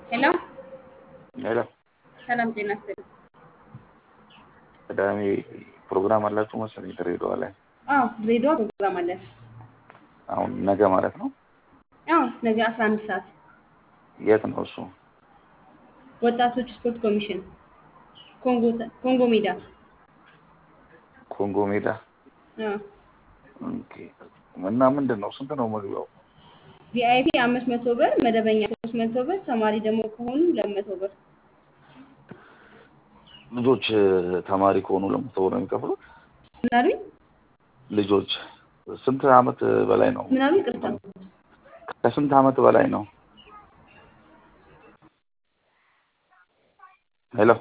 ሄሎ ሄሎ ሰላም ጤና ይስጥልኝ። ቅዳሜ ፕሮግራም አላችሁ መሰለኝ ድሬዳዋ ላይ አዎ ድሬዳዋ ፕሮግራም አለን። አሁን ነገ ማለት ነው። አዎ ነገ አስራ አንድ ሰዓት የት ነው እሱ? ወጣቶች ስፖርት ኮሚሽን ኮንጎ ኮንጎ ሜዳ። ኮንጎ ሜዳ። አዎ ኦኬ። እና ምንድን ነው ስንት ነው መግቢያው? ቪአይፒ አምስት መቶ ብር፣ መደበኛ ሶስት መቶ ብር፣ ተማሪ ደግሞ ከሆኑ ሁለት መቶ ብር። ልጆች ተማሪ ከሆኑ ለመቶ ብር ነው የሚከፍሉት? ምን አሉኝ? ልጆች ስንት አመት በላይ ነው? ምን አሉኝ? ቅርታ ከስንት አመት በላይ ነው? ሄሎ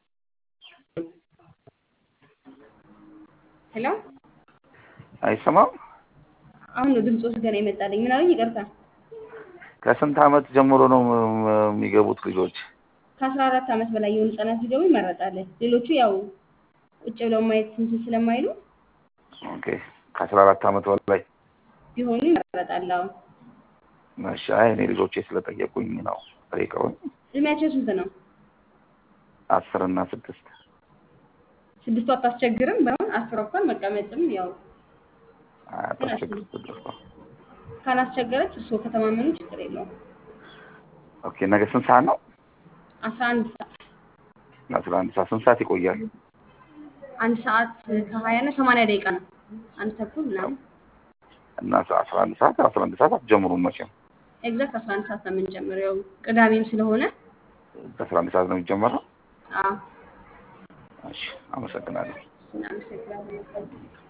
ሄሎ አይሰማም? አሁን ነው ድምፆስ ገና ይመጣልኝ። ምን አሉኝ? ይቅርታ ከስንት አመት ጀምሮ ነው የሚገቡት ልጆች? ከአስራ አራት ዓመት በላይ የሆኑ ህጻናት ሲገቡ ይመረጣል። ሌሎቹ ያው ቁጭ ብለው ማየት እንትን ስለማይሉ ኦኬ። ከአስራ አራት አመት በላይ ቢሆኑ ይመረጣል። አዎ እሺ። አይ እኔ ልጆቼ ስለጠየቁኝ ነው ጠይቀውኝ። እድሜያቸው ስንት ነው? አስር እና ስድስት ስድስቱ አታስቸግርም። ባይሆን አስር እንኳን መቀመጥም ያው አታስቸግር ስድስት ነው። ካላስቸገረች እርስዎ ከተማመኑ ችግር የለውም። ኦኬ። ነገ ስንት ሰዓት ነው? አስራ አንድ ሰዓት አስራ አንድ ሰዓት ስንት ሰዓት ይቆያል? አንድ ሰዓት ከሀያ እና ሰማንያ ደቂቃ ነው። አንድ ተኩል ምናምን እና አስራ አንድ ሰዓት አስራ አንድ ሰዓት አትጀምሩም መቼም? ኤግዛክት አስራ አንድ ሰዓት ነው የምንጀምረው። ያው ቅዳሜም ስለሆነ በአስራ አንድ ሰዓት ነው የሚጀመረው? አዎ እሺ፣ አመሰግናለሁ። እናመሰግናለን።